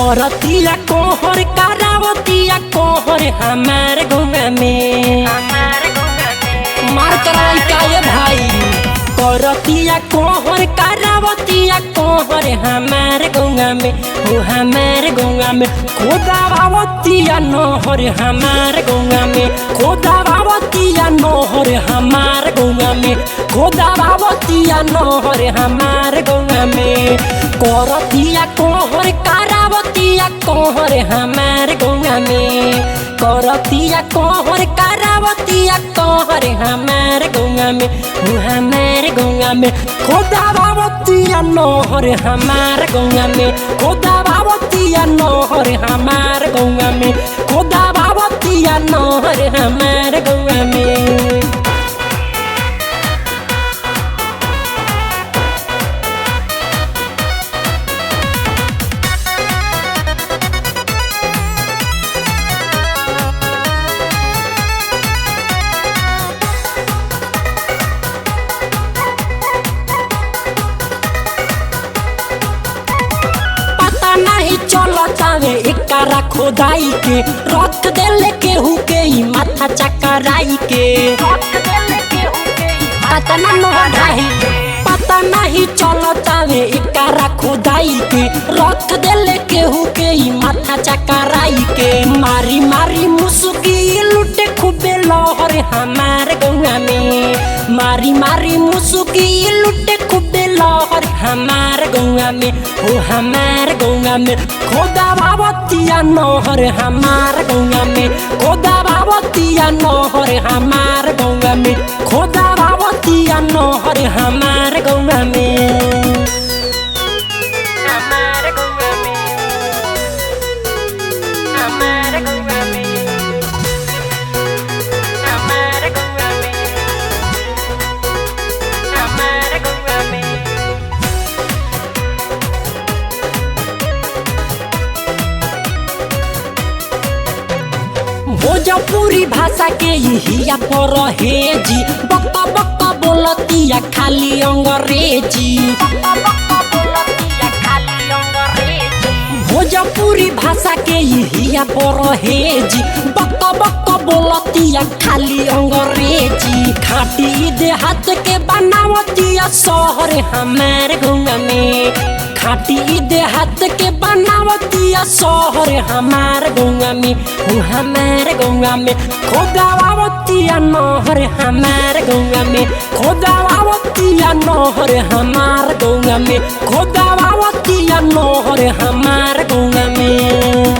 करतिया कोहर करावतिया कोहर हमार गौवा में मार कराई का ये भाई करतिया कोहर करावतिया कोहर हमार गौवा में हो हमार गौवा में खोदावतिया नहर हमार गौवा में खोदावतिया नहर हमार गौवा में खोदावतिया नहर हमार गौवा में करतिया कोहर करावतिया कोहर हमार गौवा में करतिया कोहर करावतिया कोहर हमार गौवा में हो हमार गौवा में खोदावतिया नहर हमार गौवा में खोदावतिया नहर हमार गौवा में खोदावतिया नहर हमार गौवा में पता नहीं चलतावे एकरा खोदाई के रख देले केहू के ही माथा चकराई के पता ना नोढ़ाई पता नहीं चलतावे एकरा खोदाई के रख देले केहू के ही माथा चकराई के मारी मारी मुसुकी लुटे खूबे लहर हमार गौवा में मारी मारी मुसुकी लुटे खूबे लहर हमार गौवा में हो हमार गौवा में खोदा बाबतिया नहर हमार गौवा में खोदा बाबतिया नहर हमार गौवा में खोदा बाबतिया नहर हमार गौवा में हमार गौवा में हमार गौवा में हमार गौवा में हमार गौवा में भोजपुरी भाषा के हिया पर हेजी बक बक बोलतिया खाली अंग्रेजी भोजपुरी भाषा के हिया पर हेजी बक बक बोलतिया खाली अंग्रेजी खाटी देहात के बनावतिया शहर हमार गौवा में खाटी देहात के बनावतिया शहर हमार गौवा में हो हमार गौवा में खोदावतिया नहर हमार गौवा में खोदावतिया नहर हमार गौवा में खोदावतिया नहर हमार गौवा में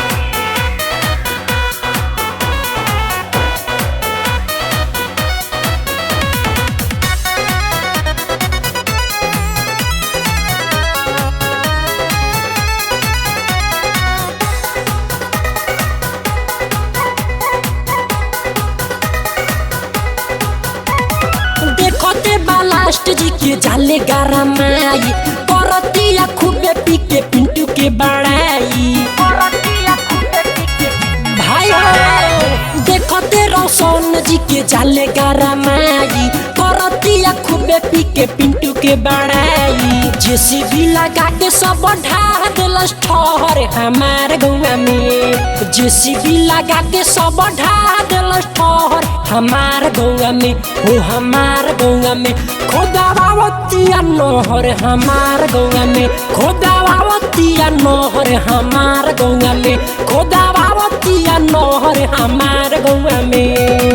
देखते बालास्ट जी के जाले गारा माई करतिया खूबे पी के पिंटू के बड़ाई भाई हो देखते रोशन जी के जाले गारा माई करतिया खूबे पी के पिंटू के बड़ाई जेसीबी लगा के सब ढा दिलस ठहर हमार गौवा में जेसीबी लगा के सब ढा दिलस ठहर हमार गौवा में हो हमार गौवा में खोदावतिया नहर हमार गौवा में खोदावतिया नहर हमार गौवा में खोदावतिया नहर हमार गौवा में